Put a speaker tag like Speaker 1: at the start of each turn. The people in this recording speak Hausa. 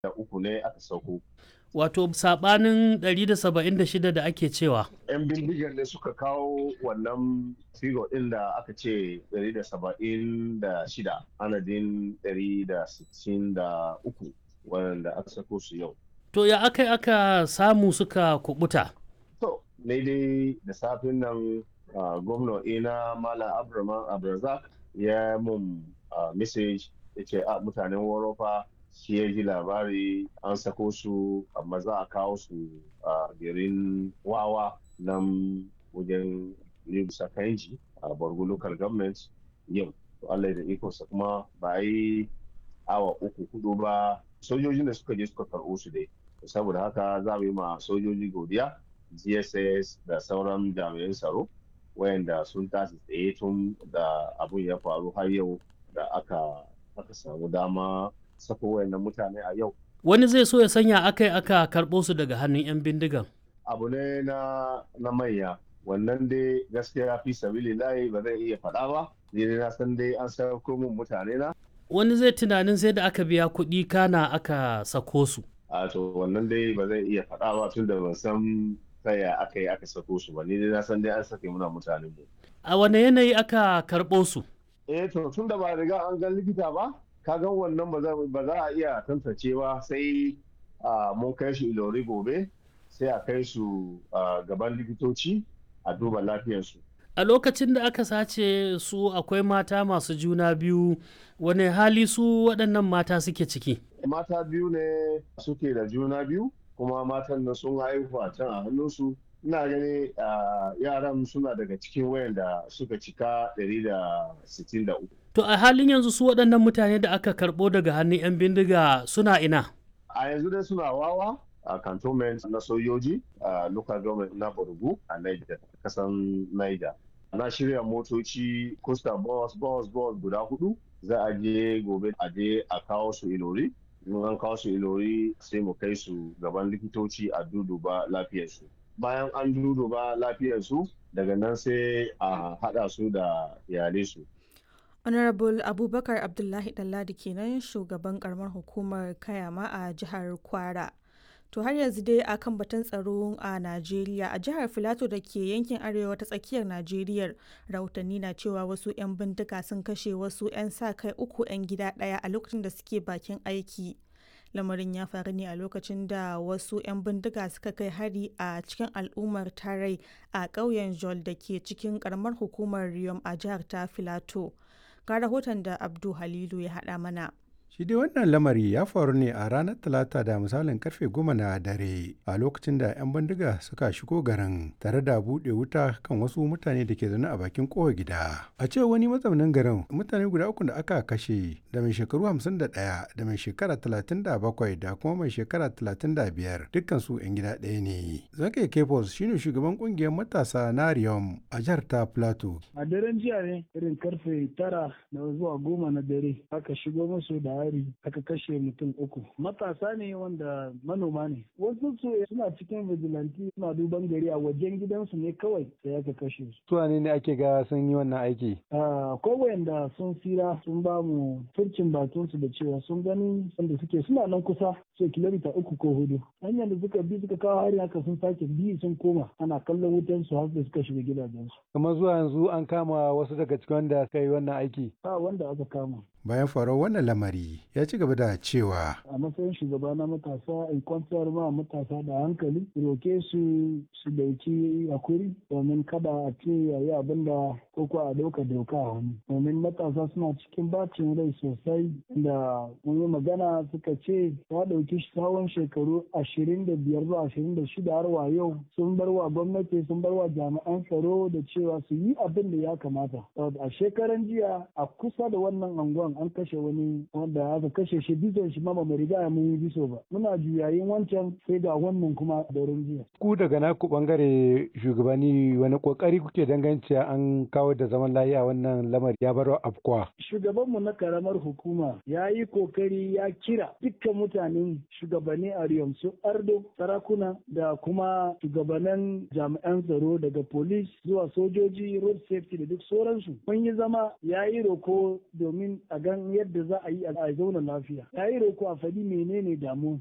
Speaker 1: da uku ne aka sauko.
Speaker 2: Wato sabanin 176 da ake cewa.
Speaker 1: 'Yan bindigar ne suka kawo wannan figo ɗin da aka ce 176 anadin 163 wanda aka sako su yau.
Speaker 2: To ya aka aka samu suka kubuta?
Speaker 1: To, ne dai da safin nan gwamna ina Mala Abraman Abrazak ya mun message ya ce a mutanen Warofa shi ya ji labari an sako su amma za a kawo su a garin wawa nan wajen Libusa Kanji a Borgo Local Government yau. Allah da ikonsa kuma ba yi awa uku hudu ba sojojin da suka je suka karɓo su dai. Saboda haka za mu yi ma sojoji godiya GSS da sauran jami'an tsaro wayanda sun tashi tsaye tun da abun ya faru har yau da aka aka samu dama sako wayannan mutane a yau.
Speaker 2: Wani zai so ya sanya aka aka karɓo su daga hannun 'yan bindigan.
Speaker 1: Abu ne na, na manya wannan dai gaskiya fi sabili layi ba zai iya faɗa ba ni na san dai an sako mun mutane na.
Speaker 2: Wani zai tunanin sai da aka biya kuɗi kana aka sako su.
Speaker 1: A to wannan dai ba zai iya faɗa ba tun da ban san ta ya aka yi aka sako su ba ni dai na san dai an sake muna mutane mu.
Speaker 2: A wane yanayi aka karɓo su?
Speaker 1: Eh to tun da ba riga an gan likita ba ka gan wannan ba za a iya tantance ba sai mun kai su ilori gobe sai a kai su gaban likitoci a duba lafiyarsu.
Speaker 2: A lokacin da aka sace su akwai mata masu juna biyu wane hali su waɗannan mata suke ciki?
Speaker 1: Mata biyu ne suke da juna biyu kuma matan nan sun haihu a can a hannunsu ina gani yaran suna daga cikin wayanda suka cika 163
Speaker 2: to a halin yanzu su waɗannan mutane da aka karɓo daga hannun 'yan bindiga suna ina
Speaker 1: a yanzu dai suna wawa a cantonment na sojoji a local government na Borgu a Niger kasan Niger na shirya motoci costa bus bus bus guda hudu za a je gobe a je a kawo su ilori in an kawo su ilori sai mu kai su gaban likitoci a duduba lafiyarsu bayan an duduba lafiyarsu daga nan sai a hada su da iyalai su
Speaker 3: honorable abubakar abdullahi dalladi kenan shugaban karamar hukumar kayama a jihar kwara to har yanzu dai a kan batun tsaro a najeriya a jihar filato da ke yankin arewa ta tsakiyar najeriya rahotanni na cewa wasu 'yan bindiga sun kashe wasu 'yan sa kai uku 'yan gida ɗaya a lokacin da suke bakin aiki lamarin ya faru ne a lokacin da wasu 'yan bindiga suka kai hari a cikin al'ummar tarai a ƙauyen jol da ke cikin karamar hukumar riyom a jihar ta filato ga rahoton da abdu halilu ya haɗa mana
Speaker 4: Shi dai wannan lamari ya faru ne a ranar Talata da misalin karfe goma na dare a lokacin da 'yan bindiga suka shigo garin tare da buɗe wuta kan wasu mutane da ke zaune a bakin kowa gida. A ce wani mazaunin garin mutane guda uku da aka kashe da mai shekaru 51 da mai shekara 37 da kuma mai shekara 35 dukkan su 'yan gida ɗaya ne. Zakai Kefos shine shugaban kungiyar matasa na Riyom a jihar ta Plateau.
Speaker 5: A daren jiya ne irin karfe tara da zuwa goma na dare aka shigo musu da hari aka kashe mutum uku matasa ne wanda manoma ne wasu su suna cikin vigilante suna duban gari a wajen gidansu ne kawai sai aka kashe su
Speaker 4: Su ne ne ake ga sun yi wannan aiki?
Speaker 5: ko wayanda sun tsira sun ba mu furcin bakin su da cewa sun gani wanda suke suna nan kusa so kilomita uku ko hudu hanyar da suka bi suka kawo hari haka sun sake bi sun koma ana kallon wutan su har da suka shiga gidajensu
Speaker 4: Kamar zuwa yanzu an kama wasu daga cikin wanda suka yi wannan aiki.
Speaker 5: ba wanda aka kama
Speaker 4: Bayan faruwar wannan lamari ya ci gaba da cewa
Speaker 5: a matsayin shugaba na matasa in kwantar ma matasa da hankali roke su su dauki hakuri domin kada a ce yayi abin da ko ko a dauka doka a hannu domin matasa suna cikin bacin rai sosai da mun yi magana suka ce ya dauki tsawon shekaru ashirin da biyar zuwa ashirin da shida har wa yau sun bar wa gwamnati sun bar wa jami'an tsaro da cewa su yi abin da ya kamata a shekaran jiya a kusa da wannan anguwan an kashe wani wanda aka kashe shi bizon shi ma ba mu riga mun yi biso ba muna juyayin wancan sai ga wannan kuma daren jiya
Speaker 4: ku daga naku bangare shugabanni wani kokari kuke danganci an kawo da zaman lafiya wannan lamari ya bar afkwa.
Speaker 5: shugabanmu na karamar hukuma ya yi kokari ya kira dukkan mutanen shugabanni a Riyom su ardo sarakuna da kuma shugabannin jami'an tsaro daga police zuwa sojoji road safety da duk sauransu mun yi zama ya yi roko domin a gan yadda za a yi a a zauna lafiya ya yi roko a faɗi menene damu